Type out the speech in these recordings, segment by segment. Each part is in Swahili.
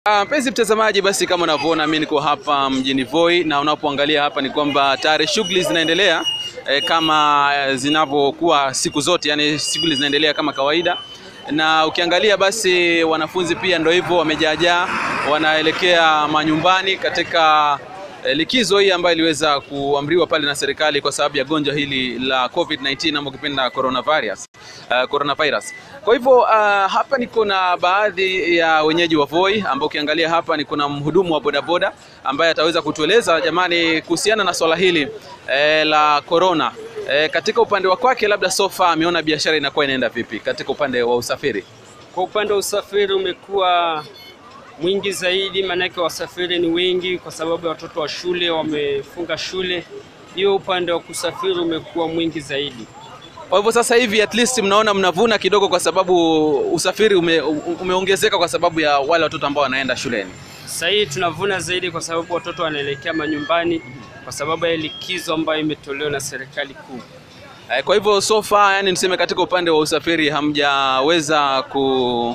Ah, Mpenzi mtazamaji, basi kama unavyoona mimi niko hapa mjini Voi na unapoangalia hapa ni kwamba tayari shughuli zinaendelea eh, kama eh, zinavyokuwa siku zote, yani shughuli zinaendelea kama kawaida, na ukiangalia basi wanafunzi pia ndio hivyo wamejaajaa, wanaelekea manyumbani katika eh, likizo hii ambayo iliweza kuamriwa pale na serikali kwa sababu ya gonjwa hili la COVID-19 ama ukipenda coronavirus. Uh, coronavirus. Kwa hivyo uh, hapa niko na baadhi ya wenyeji wa Voi ambao ukiangalia hapa niko na mhudumu wa bodaboda ambaye ataweza kutueleza jamani, kuhusiana na swala hili eh, la corona eh, katika upande wa kwake, labda sofa ameona biashara inakuwa inaenda vipi katika upande wa usafiri. Kwa upande wa usafiri umekuwa mwingi zaidi, maanake wasafiri ni wengi kwa sababu ya watoto wa shule wamefunga shule. Hiyo upande wa kusafiri umekuwa mwingi zaidi. Kwa hivyo sasa hivi at least mnaona mnavuna kidogo, kwa sababu usafiri ume, umeongezeka kwa sababu ya wale watoto ambao wanaenda shuleni. Sasa hii tunavuna zaidi kwa sababu watoto wanaelekea manyumbani kwa sababu ya likizo ambayo imetolewa na serikali kuu. Eh, Kwa hivyo so far, yani niseme katika upande wa usafiri hamjaweza ku,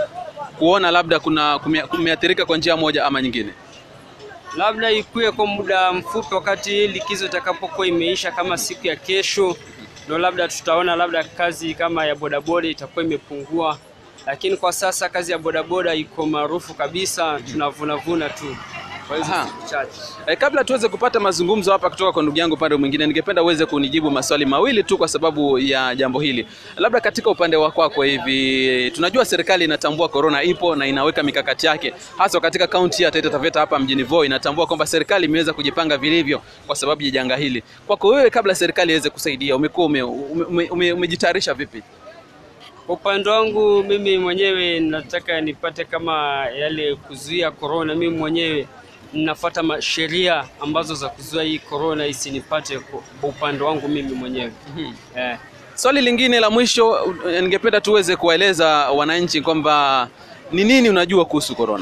kuona labda kuna kumea- kumeathirika kwa njia moja ama nyingine. Labda ikuwe kwa muda mfupi, wakati hii likizo itakapokuwa imeisha, kama siku ya kesho, ndo labda tutaona labda kazi kama ya bodaboda itakuwa imepungua, lakini kwa sasa kazi ya bodaboda iko maarufu kabisa, tunavunavuna tu kwa hizo Aha. siku chache. Eh, kabla tuweze kupata mazungumzo hapa kutoka kwa ndugu yangu upande mwingine, ningependa uweze kunijibu maswali mawili tu kwa sababu ya jambo hili. Labda katika upande wa kwako hivi, tunajua serikali inatambua corona ipo na inaweka mikakati yake, hasa katika kaunti ya Taita Taveta hapa mjini Voi, inatambua kwamba serikali imeweza kujipanga vilivyo kwa sababu ya janga hili. Kwako wewe, kabla serikali iweze kusaidia, umekuwa ume, ume, ume, ume, umejitayarisha vipi? Kwa upande wangu mimi mwenyewe nataka nipate kama yale kuzuia corona. Mimi mwenyewe ninafuata ma- sheria ambazo za kuzuia hii corona isinipate kwa kwa upande wangu mimi mwenyewe eh. Swali lingine la mwisho, uh, ningependa tuweze kuwaeleza wananchi kwamba ni nini unajua kuhusu corona.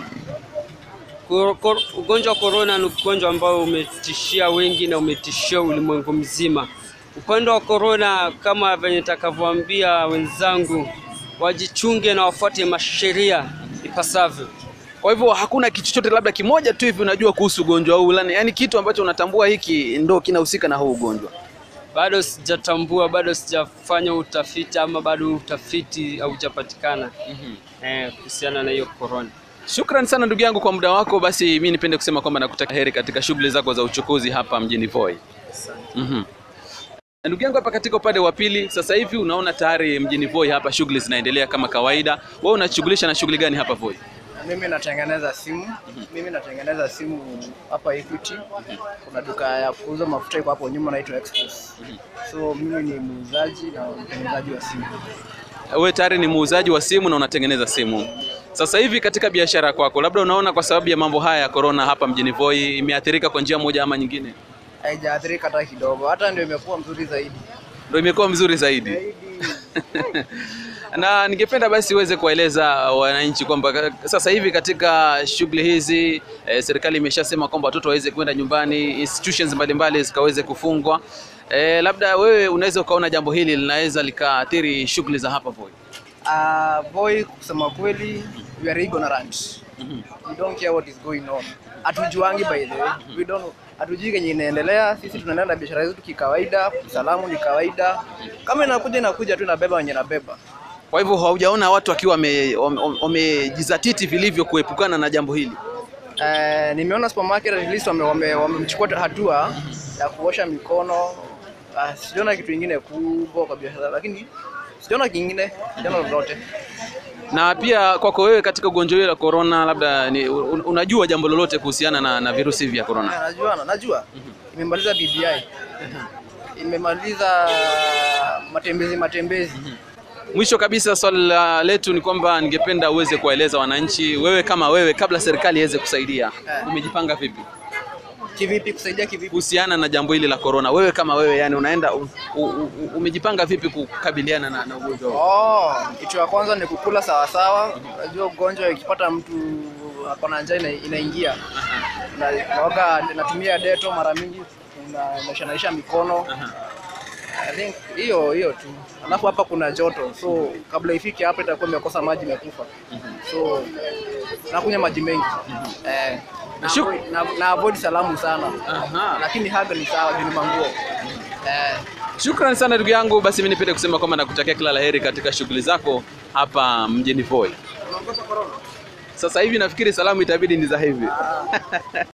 Kor- kor- Ugonjwa wa corona ni ugonjwa ambao umetishia wengi na umetishia ulimwengu mzima. Upande wa corona, kama venye nitakavyoambia wenzangu, wajichunge na wafuate masheria ipasavyo. Kwa hivyo hakuna kitu chochote labda kimoja tu hivi unajua kuhusu ugonjwa huu, yani yani kitu ambacho unatambua hiki ndo kinahusika na huu ugonjwa. Bado sijatambua, bado sijafanya utafiti ama bado utafiti haujapatikana eh, kuhusiana na hiyo corona. Shukran sana ndugu yangu kwa muda wako. Basi mimi nipende kusema kwamba nakutakia heri katika shughuli zako za uchukuzi hapa mjini Voi. Mhm. Na Ndugu yangu hapa katika upande wa pili, sasa hivi unaona tayari mjini Voi hapa shughuli zinaendelea kama kawaida. Wewe unashughulisha na shughuli gani hapa Voi? Mimi natengeneza simu. Mimi natengeneza simu hapa Equity. Kuna duka ya kuuza mafuta iko hapo nyuma naitwa Express. So mimi ni muuzaji na mtengenezaji wa simu. Wewe tayari ni muuzaji wa simu na unatengeneza simu. Sasa hivi katika biashara kwako, labda unaona kwa sababu ya mambo haya ya corona hapa mjini Voi imeathirika kwa njia moja ama nyingine? Haijaathirika hata kidogo, hata ndio imekuwa mzuri zaidi. Ndio imekuwa mzuri zaidi. Zaidi. na ningependa basi uweze kuwaeleza wananchi kwamba ka- sasa hivi katika shughuli hizi eh, serikali imeshasema kwamba watoto waweze kwenda nyumbani, institutions mbalimbali zikaweze kufungwa. Eh, labda wewe unaweza ukaona jambo hili linaweza likaathiri shughuli za hapa Voi. Uh, boy, kusema kweli, we are ignorant. We don't care what is going on. Hatujuangi by the way. We don't hatujui kenye inaendelea. Sisi tunaendelea na biashara zetu kikawaida, salamu ni kawaida. Kama inakuja inakuja tu inabeba wenye inabeba. Kwa hivyo haujaona watu wakiwa wame- wame- wamejizatiti vilivyo kuepukana na jambo hili. Eh, nimeona supermarket at least wame- wame- wamechukua hatua ya kuosha mikono. Uh, sijaona kitu kingine kubwa kwa biashara, lakini sijaona kingine, sijaona lolote. Na pia kwako wewe katika ugonjwa huu la corona, labda ni, un- unajua jambo lolote kuhusiana na, na virusi vya corona? Eh, Najua, najua. Imemaliza BBI. Imemaliza matembezi matembezi. Mwisho kabisa swali la letu ni kwamba ningependa uweze kuwaeleza wananchi, wewe kama wewe, kabla serikali iweze kusaidia, Eh. umejipanga vipi Kivipi kusaidia kivipi? kuhusiana na jambo hili la corona? Wewe kama wewe, yani unaenda u, u, u, umejipanga vipi kukabiliana na, na ugonjwa huu? Oh, kitu ya kwanza ni kukula sawa sawa. Unajua ugonjwa ikipata mtu ako na njaa ina- inaingia. Na naoga natumia deto mara mingi na nashanaisha mikono. I think hiyo hiyo tu. Alafu hapa kuna joto, so kabla ifike hapa itakuwa imekosa maji imekufa. So nakunywa maji mengi. Eh, na, Shuk- avoid, na, na avoid salamu sana. Aha. Lakini haga ni sawa, juu ni manguo. Eh, Shukrani sana ndugu yangu, basi mimi nipende kusema kwamba nakutakia kila laheri katika shughuli zako hapa mjini Voi. unaogopa corona? Sasa hivi nafikiri salamu itabidi ni za hivi.